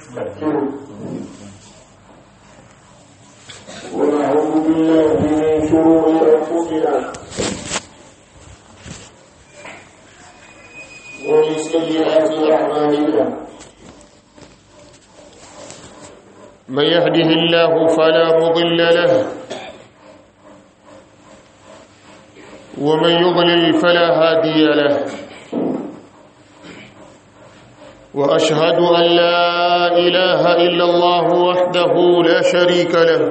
ونستغفره ونعوذ بالله من شرور أنفسنا ومن سيئات أعمالنا من يهده الله فلا مضل له ومن يضلل فلا هادي له واشهد ان لا اله الا الله وحده لا شريك له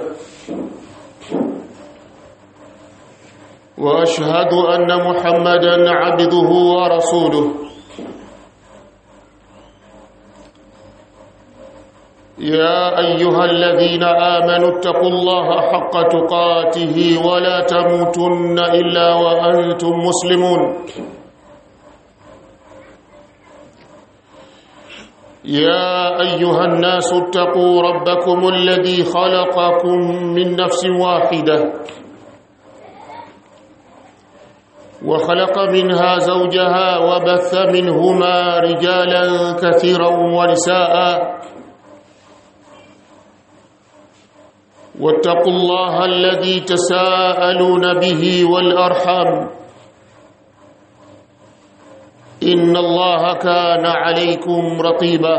واشهد ان محمدا عبده ورسوله يا ايها الذين امنوا اتقوا الله حق تقاته ولا تموتن الا وانتم مسلمون يا ايها الناس اتقوا ربكم الذي خلقكم من نفس واحده وخلق منها زوجها وبث منهما رجالا كثيرا ونساء واتقوا الله الذي تساءلون به والارحام ان الله كان عليكم رقيبا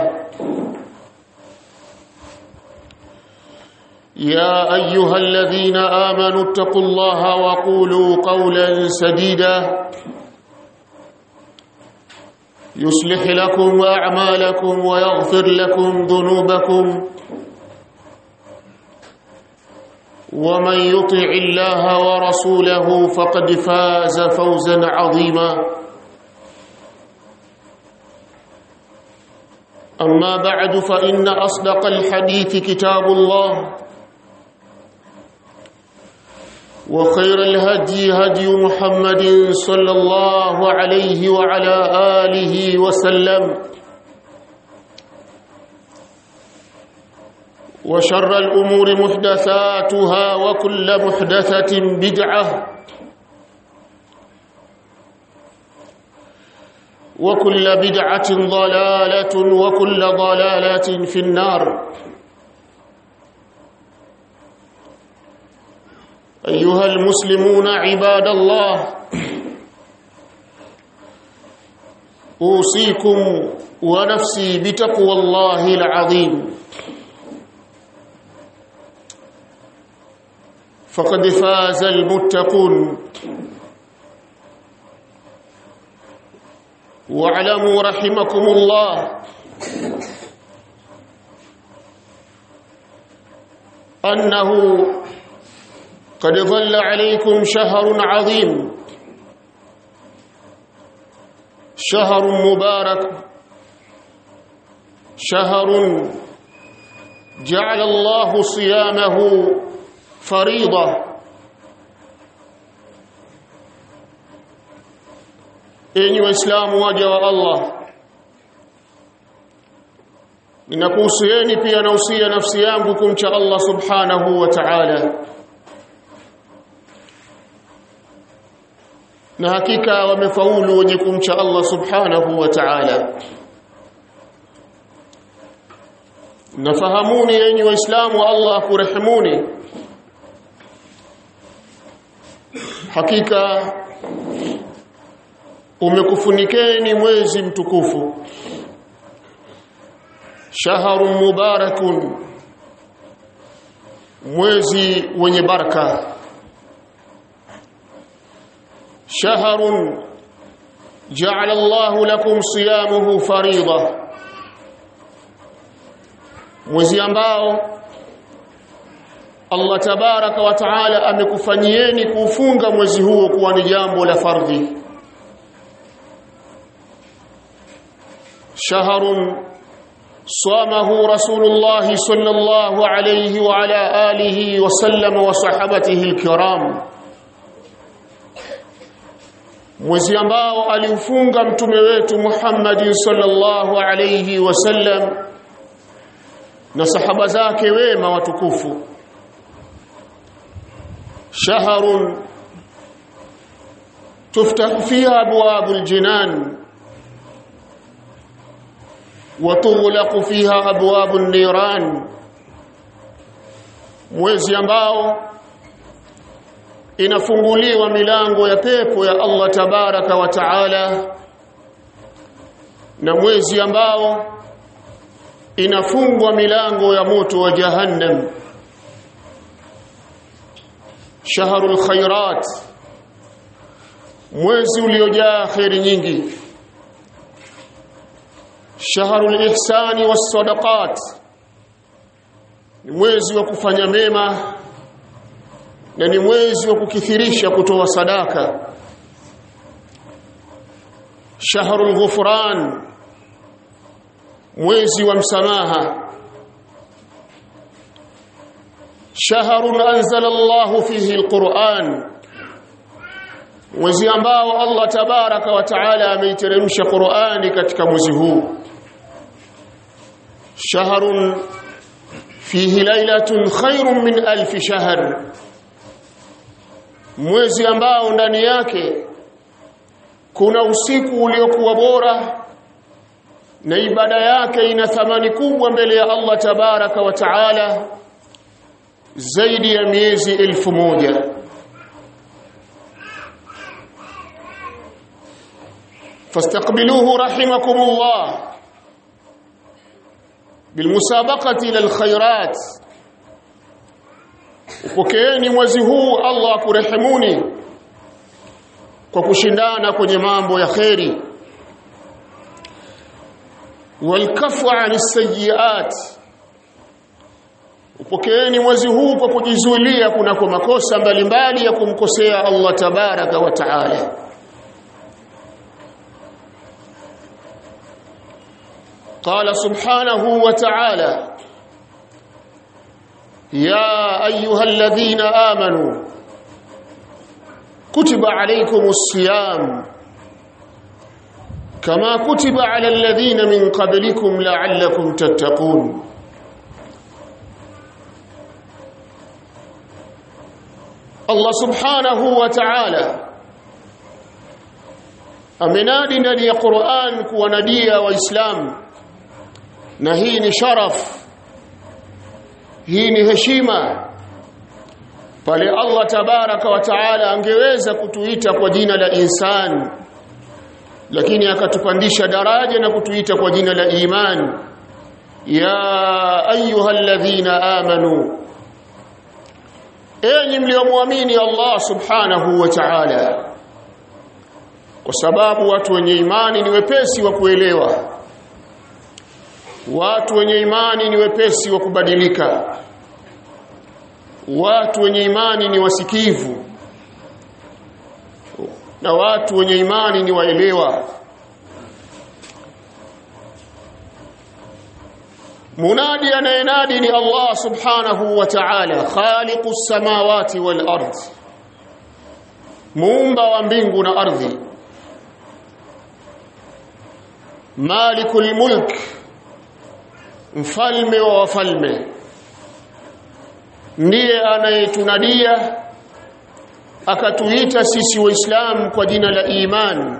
يا ايها الذين امنوا اتقوا الله وقولوا قولا سديدا يصلح لكم اعمالكم ويغفر لكم ذنوبكم ومن يطع الله ورسوله فقد فاز فوزا عظيما اما بعد فان اصدق الحديث كتاب الله وخير الهدي هدي محمد صلى الله عليه وعلى اله وسلم وشر الأمور محدثاتها وكل محدثة بدعة وكل بدعة ضلالة وكل ضلالة في النار أيها المسلمون عباد الله أوصيكم ونفسي بتقوى الله العظيم فقد فاز المتقون واعلموا رحمكم الله انه قد ظل عليكم شهر عظيم شهر مبارك شهر جعل الله صيامه فريضة enyi waislamu waja wa Allah ninakuhusieni pia nausia nafsi yangu kumcha Allah subhanahu wa ta'ala na hakika wamefaulu wenye kumcha Allah subhanahu wa ta'ala nafahamuni enyi waislamu Allah kurehemuni hakika umekufunikeni mwezi mtukufu shahrun mubarakun mwezi wenye baraka shahrun ja'ala Allahu lakum siyamuhu farida mwezi ambao Allah tabaraka wa taala amekufanyieni kufunga mwezi huo kuwa ni jambo la fardhi shahrun صامه رسول الله صلى الله عليه وعلى آله وسلم وصحبته الكرام mwezi ambao aliufunga mtume wetu Muhammad sallallahu alayhi wasallam na sahaba zake wema watukufu shahrun tuftahu fiha abwabul jinan watughlaqu fiha abwabu niran mwezi ambao inafunguliwa milango ya pepo ya Allah tabaraka wa taala na mwezi ambao inafungwa milango ya moto wa jahannam shahrul khairat mwezi uliojaa khairi nyingi shahrul ihsani was sadaqat ni mwezi wa kufanya mema na ni mwezi wa kukithirisha kutoa sadaka shahrul ghufran mwezi wa msamaha shahrun anzala Allah fihi alquran mwezi ambao Allah tabaraka wa taala ameiteremsha Qur'ani katika mwezi huu shahrun fihi lailatun khairun min alf shahr mwezi ambao ndani yake kuna usiku uliokuwa bora na ibada yake ina thamani kubwa mbele ya Allah tabaraka wa taala zaidi ya miezi elfu moja فاستقبلوه رحمكم الله بالمسابقة إلى الخيرات upokeeni mwezi huu Allah akurehemuni kwa kushindana kwenye mambo ya kheri walkafu ani sayiat upokeeni mwezi huu kwa kujizuilia kunako makosa mbalimbali ya kumkosea Allah tabaraka wa taala قال سبحانه وتعالى يا ايها الذين امنوا كتب عليكم الصيام كما كتب على الذين من قبلكم لعلكم تتقون الله سبحانه وتعالى amenadi ndani ya Qur'an kuwanadia waislamu na hii ni sharaf hii ni heshima pale Allah tabaraka wa taala angeweza kutuita kwa jina la insan lakini akatupandisha daraja na kutuita kwa jina la iman ya ayyuhalladhina amanu enyi mliomwamini Allah subhanahu wa ta'ala kwa sababu watu wenye imani ni wepesi wa kuelewa watu wenye imani ni wepesi wa kubadilika watu wenye imani ni wasikivu na watu wenye imani ni waelewa munadi anayenadi ni Allah subhanahu wa ta'ala khaliqus samawati wal ard muumba wa mbingu na ardhi malikul mulk mfalme wa wafalme ndiye anayetunadia akatuita sisi waislamu kwa jina la iman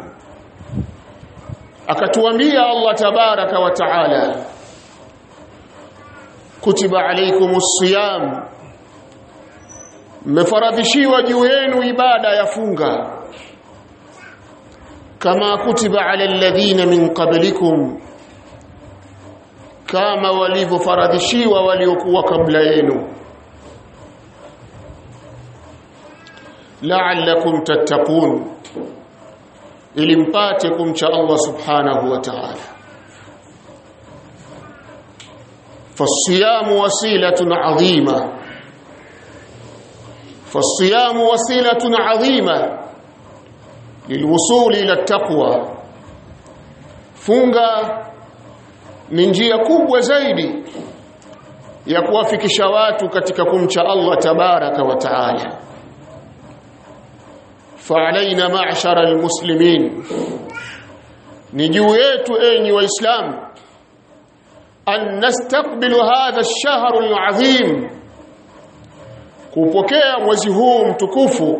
akatuambia Allah tabaraka wa taala kutiba alaykumus siyam mmefaradhishiwa juu yenu ibada ya funga kama kutiba ala alladhina min qablikum kama walivyofaradhishiwa waliokuwa kabla yenu la'allakum tattaqun ili mpate kumcha Allah subhanahu wa ta'ala فالصيام وسيله عظيمه فالصيام وسيله عظيمه للوصول الى التقوى funga ni njia kubwa zaidi ya kuwafikisha watu katika kumcha Allah tabaraka wa taala فعلينا معشر المسلمين ni juu yetu enyi waislamu an nastaqbilu hadha ash-shahr al-azim kupokea mwezi huu mtukufu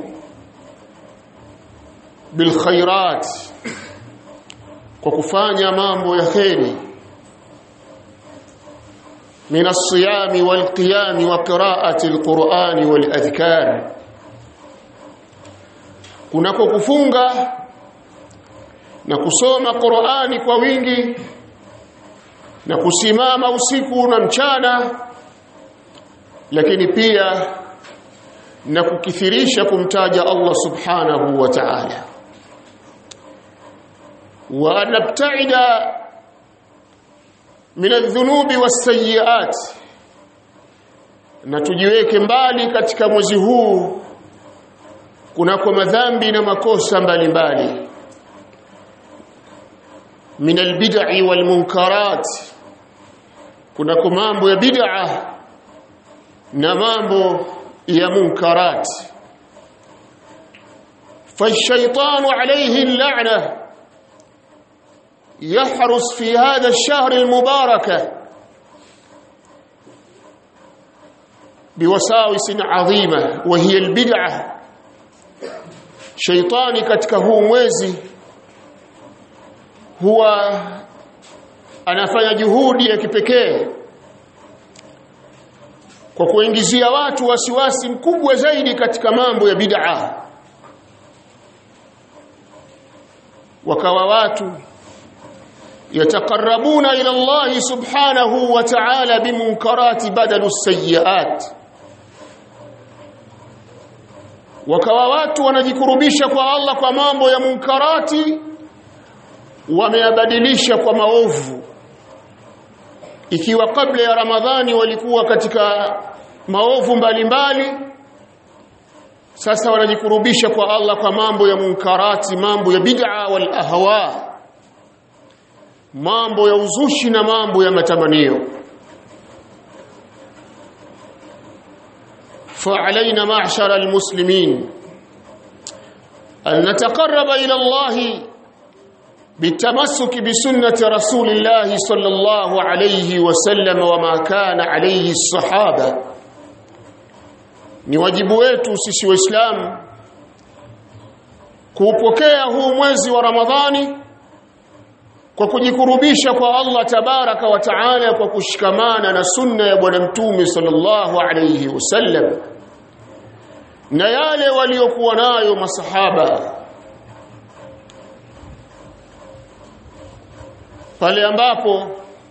bil khairat kwa kufanya mambo ya kheri من الصيام والقيام وقراءة القرآن والأذكار kunako kufunga na kusoma Qur'ani kwa wingi na kusimama usiku na mchana lakini pia na kukithirisha kumtaja Allah subhanahu wa ta'ala wa nabta'ida min adh-dhunubi was-sayyi'at na tujiweke mbali katika mwezi huu kunako madhambi na makosa mbalimbali min albid'i wal munkarat kunako mambo ya bid'a na mambo ya munkarat فالشيطان عليه اللعنه يحرس في هذا الشهر المبارك بوساوس عظيمه وهي البدعه shaitani katika huu mwezi huwa anafanya juhudi ya kipekee kwa kuingizia watu wasiwasi mkubwa zaidi katika mambo ya bid'a wakawa watu yatakarabuna ila Allah subhanahu wa ta'ala bimunkarati badalu sayyi'at wakawa watu wanajikurubisha kwa Allah kwa mambo ya munkarati wameyabadilisha kwa maovu ikiwa kabla ya Ramadhani walikuwa katika maovu mbalimbali sasa wanajikurubisha kwa Allah kwa mambo ya munkarati mambo ya bid'a wal ahwa mambo ya uzushi na mambo ya matamanio فعلينا معشر المسلمين أن نتقرب إلى الله بالتمسك بسنة رسول الله صلى الله عليه وسلم وما كان عليه الصحابة ni wajibu wetu sisi waislamu kuupokea huu mwezi wa ramadhani kwa kujikurubisha kwa Allah tabaraka wa taala kwa kushikamana na sunna ya bwana mtume sallallahu alayhi wasallam na yale waliokuwa nayo masahaba pale ambapo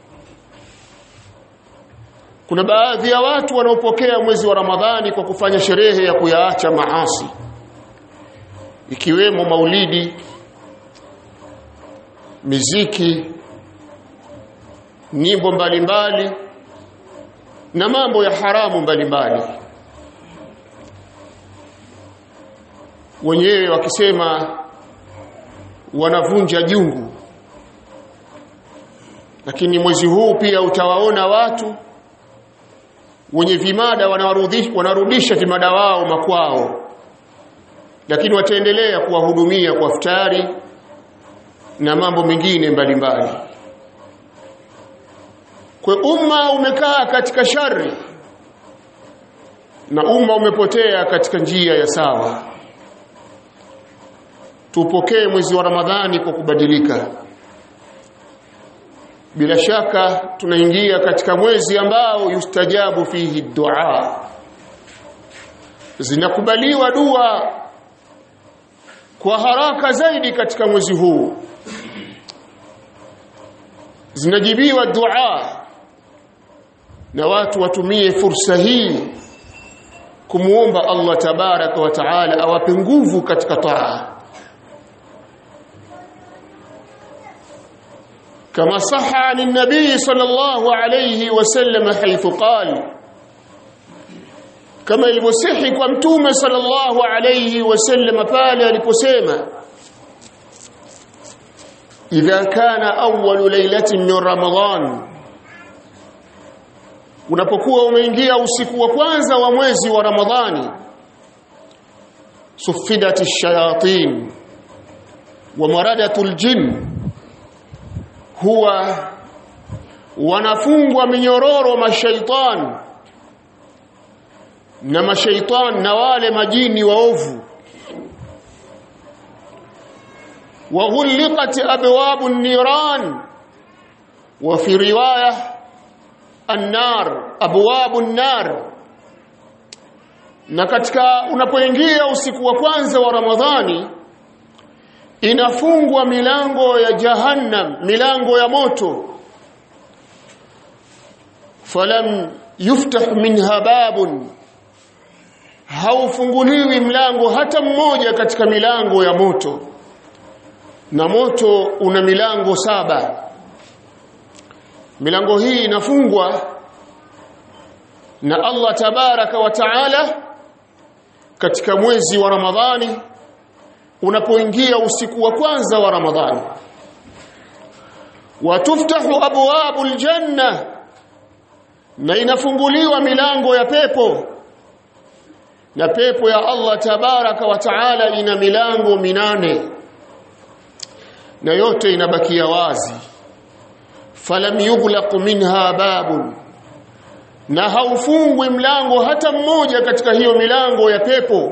kuna baadhi ya watu wanaopokea mwezi wa Ramadhani kwa kufanya sherehe ya kuyaacha maasi ikiwemo maulidi miziki nyimbo mbalimbali na mambo ya haramu mbalimbali wenyewe wakisema wanavunja jungu lakini mwezi huu pia utawaona watu wenye vimada wanarudisha, wanarudisha vimada wao makwao lakini wataendelea kuwahudumia kwa futari na mambo mengine mbalimbali kwa umma umekaa katika shari na umma umepotea katika njia ya sawa tupokee mwezi wa Ramadhani kwa kubadilika bila shaka tunaingia katika mwezi ambao yustajabu fihi dua zinakubaliwa dua kwa haraka zaidi katika mwezi huu zinajibiwa dua na watu watumie fursa hii kumuomba Allah tabaraka wa taala awape nguvu katika taa كما صح عن النبي صلى الله عليه وسلم حيث قال كما يلبسحي kwa mtume sallallahu alayhi wasallam pale aliposema idha kana awwal laylatin min ramadan unapokuwa umeingia usiku wa kwanza wa mwezi wa ramadhani sufidat ash-shayatin wa maradatul jinn huwa wanafungwa minyororo mashaitan na mashaitan na wale majini waovu وغلقت ابواب النيران وفي روايه annar abwabu nar na katika unapoingia usiku wa kwanza wa ramadhani inafungwa milango ya jahannam milango ya moto falam yuftah minha babun haufunguliwi mlango hata mmoja katika milango ya moto na moto una milango saba milango hii inafungwa na Allah tabaraka wa taala katika mwezi wa Ramadhani unapoingia usiku wa kwanza wa Ramadhani watuftahu abwabul janna na inafunguliwa milango ya pepo na pepo ya Allah tabaraka wa taala ina milango minane na yote inabakia wazi falam yughlaq minha babun na haufungwi mlango hata mmoja katika hiyo milango ya pepo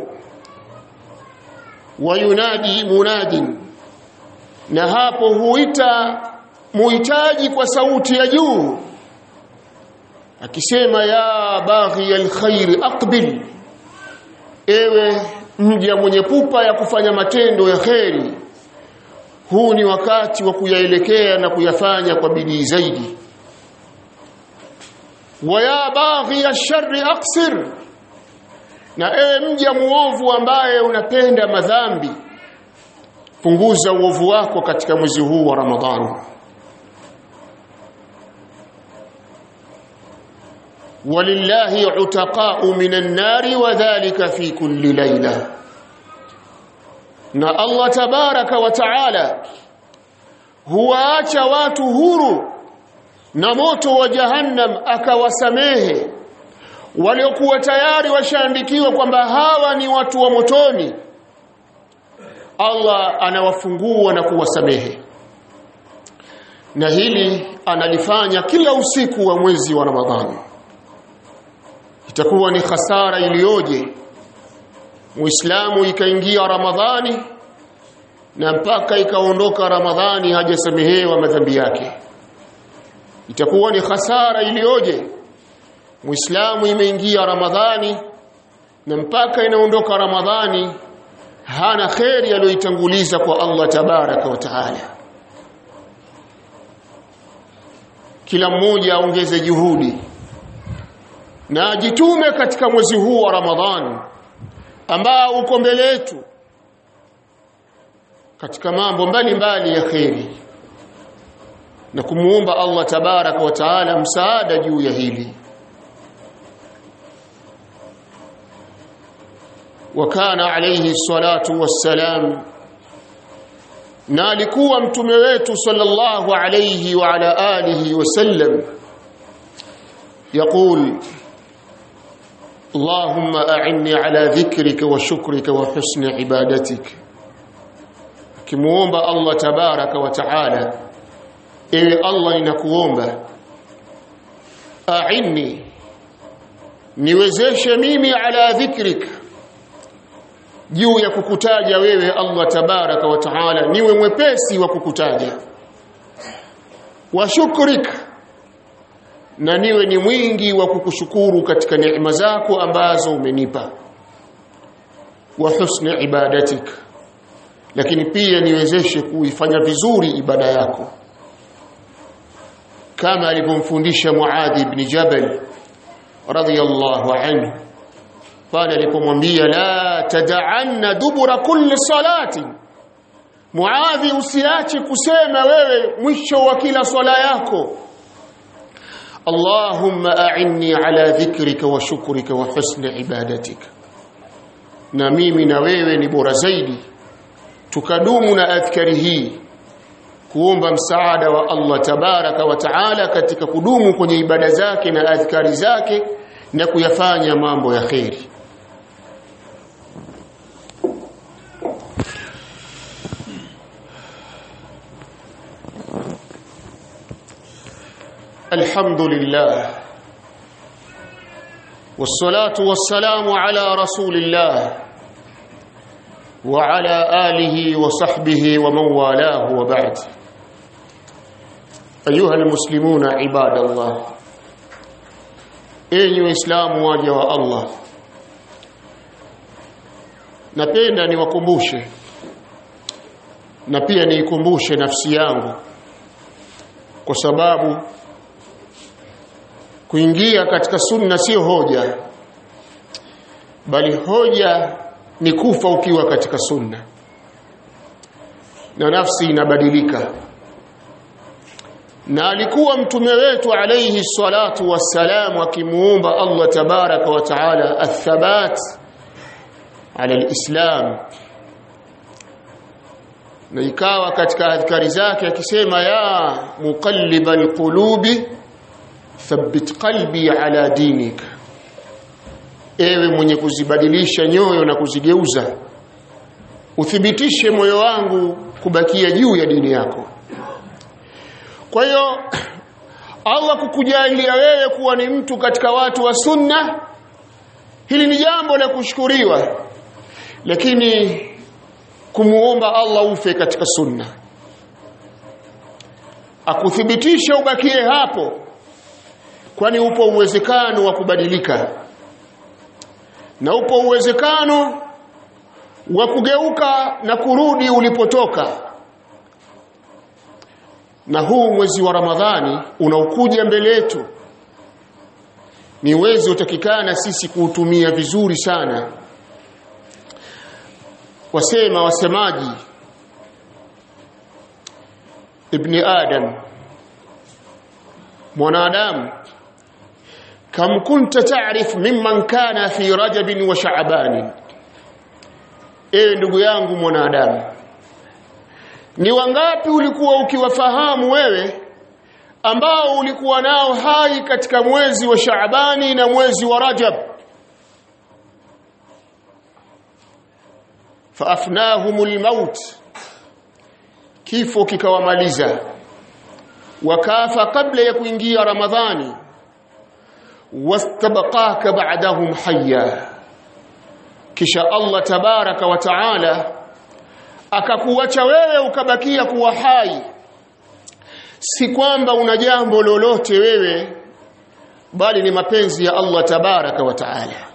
wayunadi munadin na hapo huita muhitaji kwa sauti ya juu akisema ya baghi alkhair aqbil ewe mja mwenye pupa ya kufanya matendo ya kheri huu ni wakati wa kuyaelekea na kuyafanya kwa bidii zaidi wa ya baghi ash-sharri aqsir na ewe mja muovu ambaye unapenda madhambi punguza uovu wako katika mwezi huu wa Ramadhani walillahi utaqa'u minan nari wa dhalika fi kulli layla na Allah tabaraka wa taala huwaacha watu huru na moto wa jahannam akawasamehe waliokuwa tayari washaandikiwa kwamba hawa ni watu wa motoni Allah anawafungua na kuwasamehe na hili analifanya kila usiku wa mwezi wa Ramadhani itakuwa ni hasara iliyoje Muislamu ikaingia Ramadhani na mpaka ikaondoka Ramadhani hajasamehewa madhambi yake itakuwa ni hasara iliyoje Muislamu imeingia Ramadhani na mpaka inaondoka Ramadhani hana kheri aliyoitanguliza kwa Allah tabaraka wa taala kila mmoja aongeze juhudi na ajitume katika mwezi huu wa Ramadhani ambao uko mbele yetu katika mambo mbalimbali ya kheri na kumuomba Allah tabaraka wa taala msaada juu ya hili وكان عليه الصلاة والسلام na alikuwa mtume wetu sallallahu alayhi wa ala alihi wasallam يقول اللهم أعني على ذكرك وشكرك وحسن عبادتك kimuomba Allah tabaraka wa taala ewe Allah ninakuomba a'inni niwezeshe mimi ala dhikrik juu ya kukutaja wewe Allah tabaraka wa taala niwe mwepesi wa kukutaja wa shukrik na niwe ni mwingi wa kukushukuru katika neema zako ambazo umenipa wa husni ibadatik lakini pia niwezeshe kuifanya vizuri ibada yako kama alivyomfundisha Muadh ibn Jabal radiyallahu anhu pale alipomwambia la tad'anna dubura kulli salati Muadhi usiache kusema wewe mwisho wa kila swala yako Allahumma a'inni ala dhikrika wa shukrika wa husni ibadatika na mimi na wewe ni bora zaidi tukadumu na adhkari hii kuomba msaada wa Allah tabaraka wa taala katika kudumu kwenye ibada zake na adhkari zake na kuyafanya mambo ya kheri الحمد لله والصلاة والسلام على رسول الله وعلى آله وصحبه ومن والاه وبعد أيها المسلمون عباد الله enyi waislamu waja wa Allah napenda niwakumbushe na pia niikumbushe nafsi yangu kwa sababu kuingia katika sunna sio hoja bali hoja ni kufa ukiwa katika sunna na nafsi inabadilika na alikuwa mtume wetu alayhi salatu wassalam akimuomba Allah tabaraka wa taala athabat ala alislam na ikawa katika adhkari zake akisema ya muqallibal qulubi thabbit qalbi ala dinik ewe mwenye kuzibadilisha nyoyo na kuzigeuza uthibitishe moyo wangu kubakia juu ya dini yako kwa hiyo Allah kukujalia wewe kuwa ni mtu katika watu wa sunna hili ni jambo la kushukuriwa lakini kumuomba Allah ufe katika sunna akuthibitisha ubakie hapo kwani upo uwezekano wa kubadilika na upo uwezekano wa kugeuka na kurudi ulipotoka na huu mwezi wa Ramadhani unaokuja mbele yetu ni mwezi utakikana sisi kuutumia vizuri sana wasema wasemaji ibni adam mwanadamu kam kunta ta'rif mimman kana fi rajab wa sha'ban ewe ndugu yangu mwanadamu ni wangapi ulikuwa ukiwafahamu wewe ambao ulikuwa nao hai katika mwezi wa Shaabani na mwezi wa Rajab faafnahumul maut kifo kikawamaliza wakafa kabla ya kuingia Ramadhani wastabaqaka ba'dahum hayya kisha Allah tabaraka wa taala akakuacha wewe ukabakia kuwa hai si kwamba una jambo lolote wewe bali ni mapenzi ya Allah tabaraka wa taala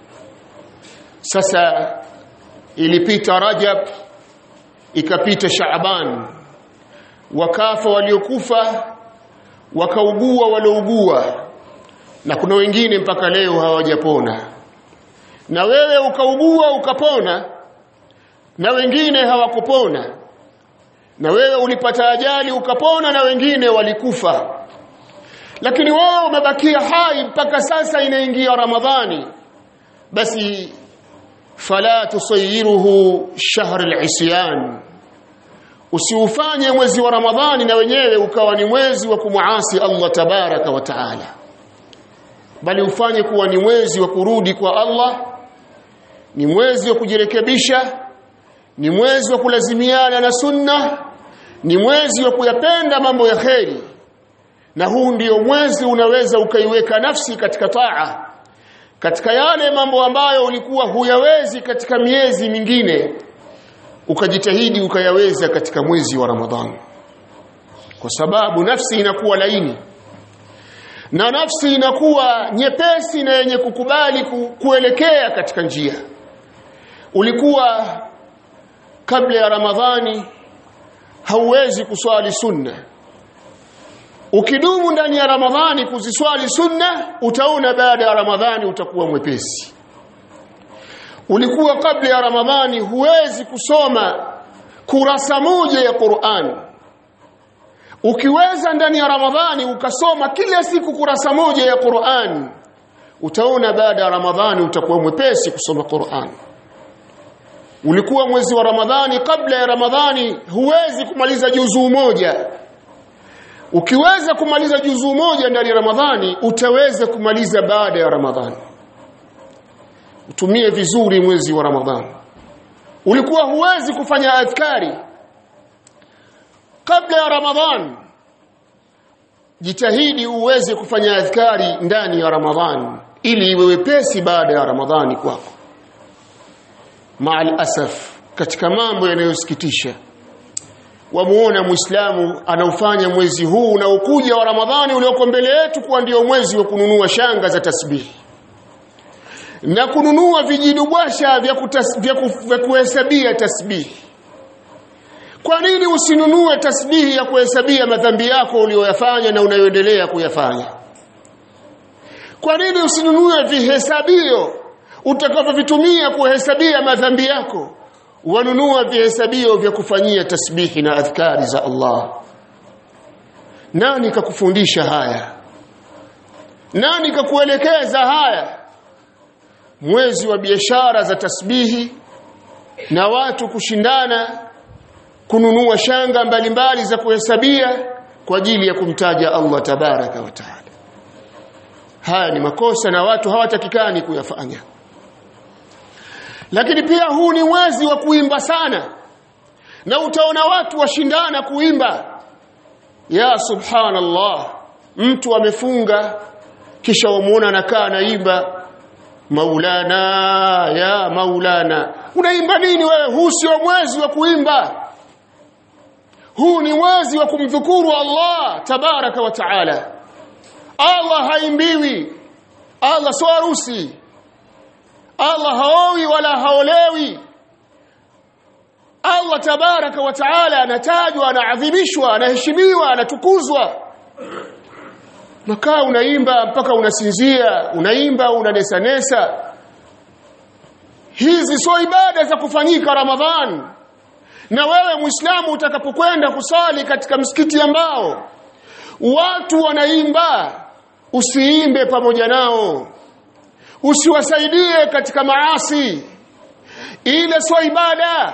sasa ilipita Rajab ikapita Shaaban wakafa waliokufa wakaugua waliougua na kuna wengine mpaka leo hawajapona na wewe ukaugua ukapona na wengine hawakupona na wewe ulipata ajali ukapona na wengine walikufa lakini wao umebakia hai mpaka sasa inaingia ramadhani basi fala tusayiruhu shahr al-isyan usiufanye mwezi wa ramadhani na wenyewe ukawa ni mwezi wa kumuasi Allah tabaraka wa taala bali ufanye kuwa ni mwezi wa kurudi kwa Allah ni mwezi wa kujirekebisha ni mwezi wa kulazimiana na sunna ni mwezi wa kuyapenda mambo ya kheri na huu ndio mwezi unaweza ukaiweka nafsi katika taa katika yale mambo ambayo ulikuwa huyawezi katika miezi mingine ukajitahidi ukayaweza katika mwezi wa Ramadhani kwa sababu nafsi inakuwa laini na nafsi inakuwa nyepesi na yenye kukubali ku, kuelekea katika njia ulikuwa kabla ya Ramadhani hauwezi kuswali sunna ukidumu ndani ya Ramadhani kuziswali sunna utaona baada ya Ramadhani utakuwa mwepesi ulikuwa kabla ya Ramadhani huwezi kusoma kurasa moja ya Qur'an ukiweza ndani ya Ramadhani ukasoma kila siku kurasa moja ya Qur'an utaona baada ya Ramadhani utakuwa mwepesi kusoma Qur'an ulikuwa mwezi wa Ramadhani kabla ya Ramadhani huwezi kumaliza juzuu moja ukiweza kumaliza juzuu moja ndani ya Ramadhani utaweza kumaliza baada ya Ramadhani utumie vizuri mwezi wa Ramadhani ulikuwa huwezi kufanya adhkari kabla ya Ramadhani jitahidi uweze kufanya adhkari ndani ya Ramadhani ili iwe wepesi baada ya Ramadhani kwako maal asaf katika mambo yanayosikitisha wamuona muislamu anaufanya mwezi huu unaokuja wa Ramadhani ulioko mbele yetu kuwa ndio mwezi wa kununua shanga za tasbihi na kununua vijidubwasha vya, kutas, vya, ku, vya kuhesabia tasbihi kwa nini usinunue tasbihi ya kuhesabia madhambi yako uliyoyafanya na unayoendelea kuyafanya kwa nini usinunue vihesabio utakavyovitumia kuhesabia madhambi yako wanunua vihesabio vya kufanyia tasbihi na adhkari za Allah nani kakufundisha haya nani kakuelekeza haya mwezi wa biashara za tasbihi na watu kushindana kununua shanga mbalimbali za kuhesabia kwa ajili ya kumtaja Allah tabaraka wa taala haya ni makosa na watu hawatakikani kuyafanya lakini pia huu ni mwezi wa kuimba sana na utaona watu washindana kuimba ya subhanallah mtu amefunga kisha wamuona anakaa anaimba maulana ya maulana unaimba nini wewe huu sio mwezi wa kuimba huu ni mwezi wa kumdhukuru Allah tabaraka wa taala Allah haimbiwi Allah sio harusi Allah haowi wala haolewi Allah tabaraka wa taala anatajwa anaadhimishwa anaheshimiwa anatukuzwa nakaa unaimba mpaka unasinzia unaimba unanesanesa hizi sio ibada za kufanyika Ramadhan na wewe Muislamu utakapokwenda kusali katika msikiti ambao watu wanaimba usiimbe pamoja nao usiwasaidie katika maasi ile sio ibada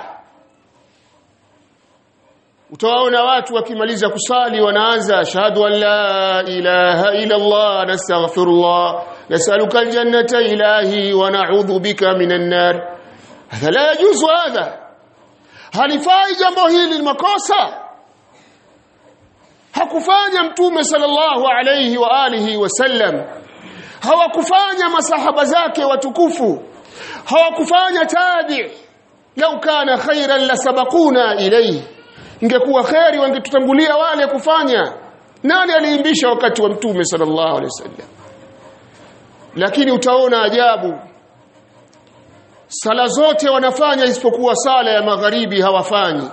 utawaona watu wakimaliza kusali wanaanza shahadu an la ilaha illa Allah nastaghfirullah nas'aluka aljannata ilahi wa na'udhu bika minan nar hadha la yajuzu hadha halifai jambo hili ni makosa hakufanya mtume sallallahu alayhi wa alihi wasallam hawakufanya masahaba zake watukufu hawakufanya tabi lau kana khairan lasabaquna ilayhi ingekuwa khairi wangetutangulia wale kufanya nani aliimbisha wakati wa mtume sallallahu alaihi wasallam lakini utaona ajabu sala zote wanafanya isipokuwa sala ya magharibi hawafanyi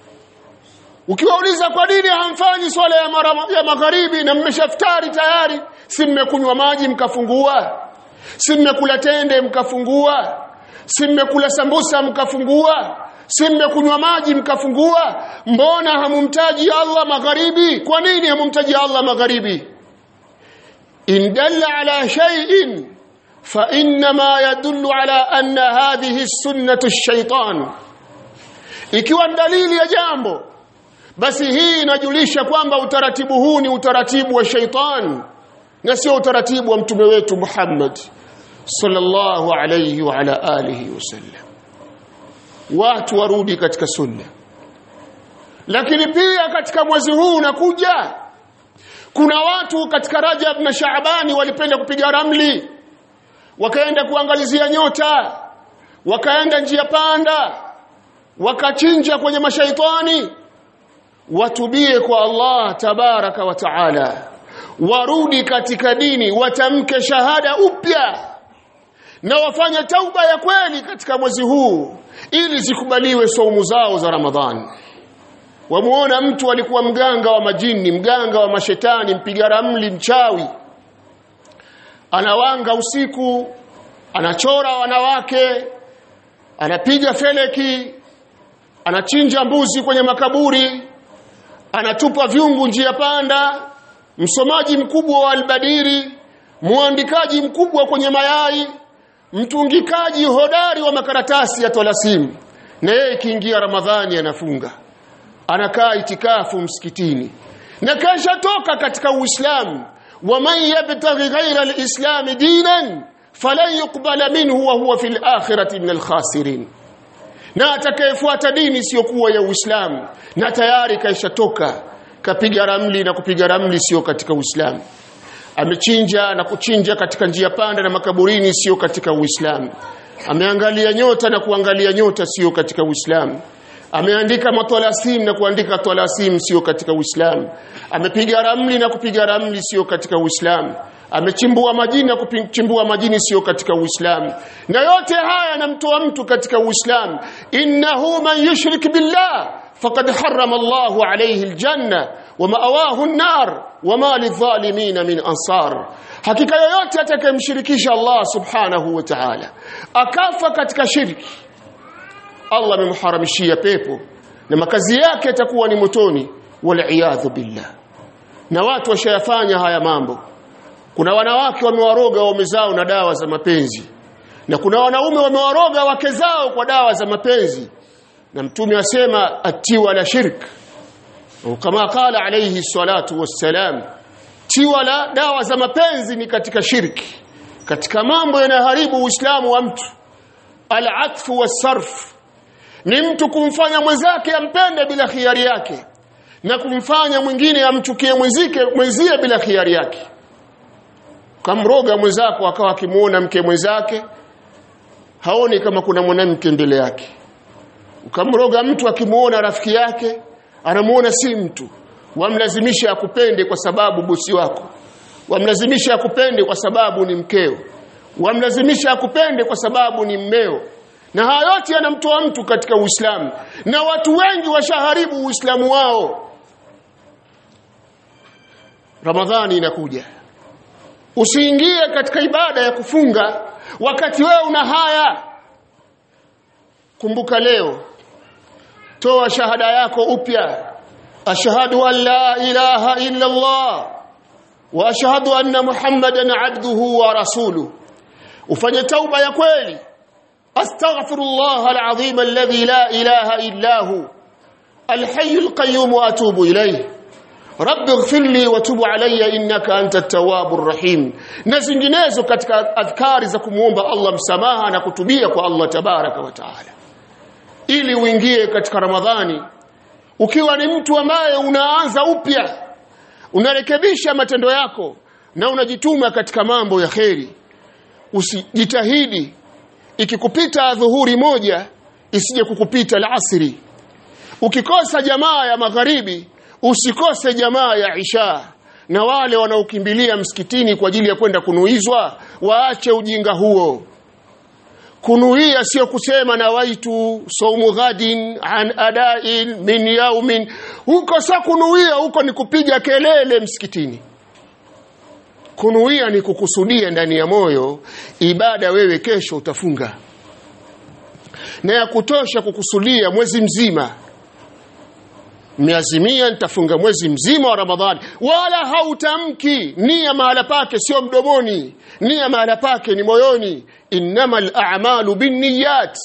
ukiwauliza kwa nini hamfanyi swala ya, mara, ya magharibi na mmeshaftari tayari si mmekunywa maji mkafungua si mmekula tende mkafungua si mmekula sambusa mkafungua si mmekunywa maji mkafungua mbona hamumtaji Allah magharibi kwa nini hamumtaji Allah magharibi in dalla ala shay'in fa inma yadullu ala anna hadhihi sunnatu ash-shaytan ikiwa dalili ya jambo basi hii inajulisha kwamba utaratibu huu ni utaratibu wa shaitan na sio utaratibu wa mtume wetu Muhammad sallallahu alayhi wa ala alihi wasallam watu warudi katika sunna lakini pia katika mwezi huu unakuja kuna watu katika Rajab na Shaabani walipenda kupiga ramli wakaenda kuangalizia nyota wakaenda njia panda wakachinja kwenye mashaitani watubie kwa Allah tabaraka wa taala warudi katika dini watamke shahada upya na wafanye tauba ya kweli katika mwezi huu ili zikubaliwe saumu zao za Ramadhani wamuona mtu alikuwa mganga wa majini mganga wa mashetani mpiga ramli mchawi anawanga usiku anachora wanawake anapiga feleki anachinja mbuzi kwenye makaburi anatupa vyungu njia panda msomaji mkubwa wa albadiri muandikaji mkubwa kwenye mayai mtungikaji hodari wa makaratasi ya tolasimu na yeye ikiingia ramadhani anafunga anakaa itikafu msikitini na kesha toka katika uislamu waman yabtaghi ghaira alislami dinan falan yuqbala minhu wa huwa fil akhirati min alkhasirin na atakayefuata dini isiyokuwa ya Uislamu na tayari kaishatoka kapiga ramli na kupiga ramli sio katika Uislamu amechinja na kuchinja katika njia panda na makaburini sio katika Uislamu ameangalia nyota na kuangalia nyota sio katika Uislamu ameandika matwalasim na kuandika twalasim sio katika Uislamu amepiga ramli na kupiga ramli sio katika Uislamu amechimbua majini na kuchimbua majini sio katika Uislamu na yote haya yanamtoa mtu katika Uislamu innahu man yushrik billah faqad harrama Allahu alayhi aljanna wa ma'awahu an-nar wa ma lidh-dhalimin min ansar hakika yoyote atakayemshirikisha Allah subhanahu wa ta'ala akafa katika shirki Allah amemharamishia pepo na makazi yake yatakuwa ni motoni wal billah na watu washayafanya haya mambo kuna wanawake wamewaroga waume zao na dawa za mapenzi na kuna wanaume wamewaroga wake zao kwa dawa za mapenzi na mtume asema atiwa la shirk kama qala alayhi salatu wassalam tiwa la dawa za mapenzi ni katika shirki katika mambo yanayoharibu uislamu wa mtu al-atfu was-sarf ni mtu kumfanya mwenzake ampende bila khiari yake na kumfanya mwingine amchukie mwenzike mwenzie bila khiari yake kamroga mwenzako akawa akimuona mke mwenzake haoni kama kuna mwanamke mbele yake ukamroga mtu akimuona rafiki yake anamuona si mtu wamlazimisha akupende kwa sababu bosi wako wamlazimisha akupende kwa sababu ni mkeo wamlazimisha akupende kwa sababu ni mmeo na haya yote yanamtoa mtu katika Uislamu na watu wengi washaharibu Uislamu wao Ramadhani inakuja usiingie katika ibada ya kufunga wakati wewe una haya kumbuka leo toa shahada yako upya ashhadu an la ilaha illa Allah wa ashhadu anna muhammadan abduhu wa rasuluhu ufanye tauba ya kweli astaghfirullah alazim alladhi la ilaha illa hu الحي القيوم واتوب اليه رب اغفر لي وتب علي انك انت التواب الرحيم na zinginezo katika adhkari za kumuomba Allah msamaha na kutubia kwa Allah tabaraka wa taala ili uingie katika Ramadhani ukiwa ni mtu ambaye unaanza upya unarekebisha matendo yako na unajituma katika mambo ya kheri usijitahidi ikikupita dhuhuri moja isije kukupita alasiri ukikosa jamaa ya magharibi usikose jamaa ya isha na wale wanaokimbilia msikitini kwa ajili ya kwenda kunuizwa waache ujinga huo kunuia sio kusema na waitu saumu ghadin an adain min yaumin huko sio kunuia huko ni kupiga kelele msikitini kunuia ni kukusudia ndani ya moyo ibada wewe kesho utafunga na ya kutosha kukusudia mwezi mzima miazimia nitafunga mwezi mzima wa Ramadhani wala hautamki nia mahala pake sio mdomoni nia mahala pake ni moyoni innamal a'malu binniyat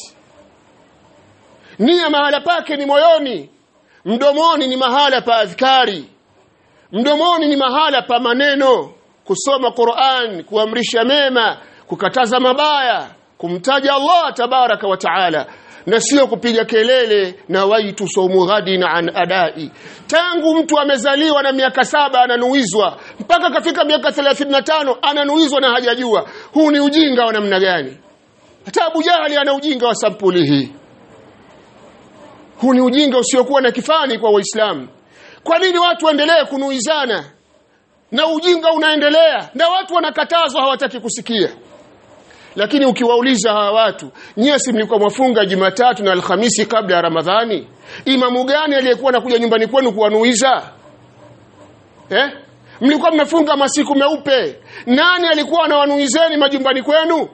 nia mahala pake ni moyoni mdomoni ni mahala pa adhkari mdomoni ni mahala pa maneno kusoma Qur'an kuamrisha mema kukataza mabaya kumtaja Allah tabaraka wa taala na sio kupiga kelele na waitu saumu ghadin an adai tangu mtu amezaliwa na miaka saba ananuizwa mpaka kafika miaka 35 ananuizwa na hajajua huu ni ujinga wa namna gani hata Abu Jahali ana ujinga wa sampuli hii huu ni ujinga usiokuwa na kifani kwa waislamu kwa nini watu waendelee kunuizana na ujinga unaendelea na watu wanakatazwa hawataki kusikia lakini ukiwauliza hawa watu nyie si mlikuwa mwafunga Jumatatu na Alhamisi kabla ya Ramadhani imamu gani aliyekuwa anakuja nyumbani kwenu kuwanuiza eh mlikuwa mmefunga masiku meupe nani alikuwa anawanuizeni majumbani kwenu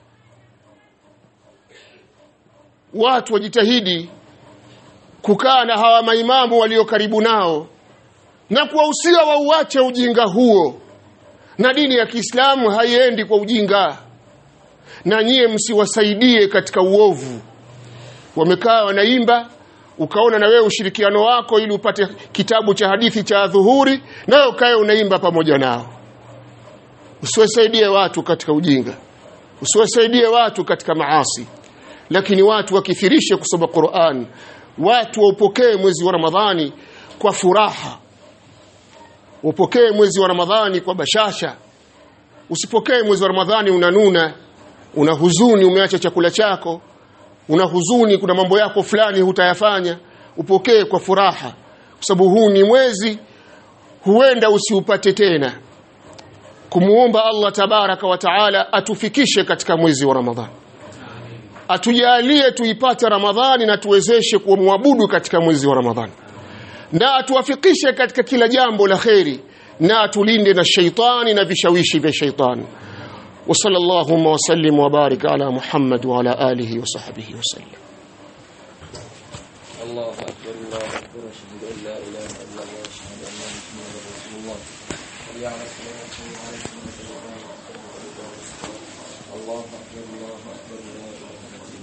watu wajitahidi kukaa na hawa maimamu walio karibu nao na kuwahusia wauache ujinga huo na dini ya Kiislamu haiendi kwa ujinga na nyie msiwasaidie katika uovu wamekaa wanaimba ukaona na wewe ushirikiano wako ili upate kitabu cha hadithi cha dhuhuri nawe ukae unaimba pamoja nao usiwasaidie watu katika ujinga usiwasaidie watu katika maasi lakini watu wakithirishe kusoma Qur'an watu waupokee mwezi wa Ramadhani kwa furaha upokee mwezi wa Ramadhani kwa bashasha usipokee mwezi wa Ramadhani unanuna una huzuni umeacha chakula chako una huzuni kuna mambo yako fulani hutayafanya upokee kwa furaha kwa sababu huu ni mwezi huenda usiupate tena kumuomba Allah tabaraka wa taala atufikishe katika mwezi wa Ramadhani atujalie tuipate Ramadhani na tuwezeshe kumwabudu katika mwezi wa Ramadhani na atuwafikishe katika kila jambo la kheri na atulinde na shaitani na vishawishi vya shaitani وصلى اللهم وسلم وبارك على محمد وعلى آله وصحبه وسلم الله أكبر الله أكبر أشهد أن لا إله إلا الله أشهد أن محمدا رسول الله حي على الصلاة حي على الفلاح الله أكبر الله أكبر لا إله إلا الله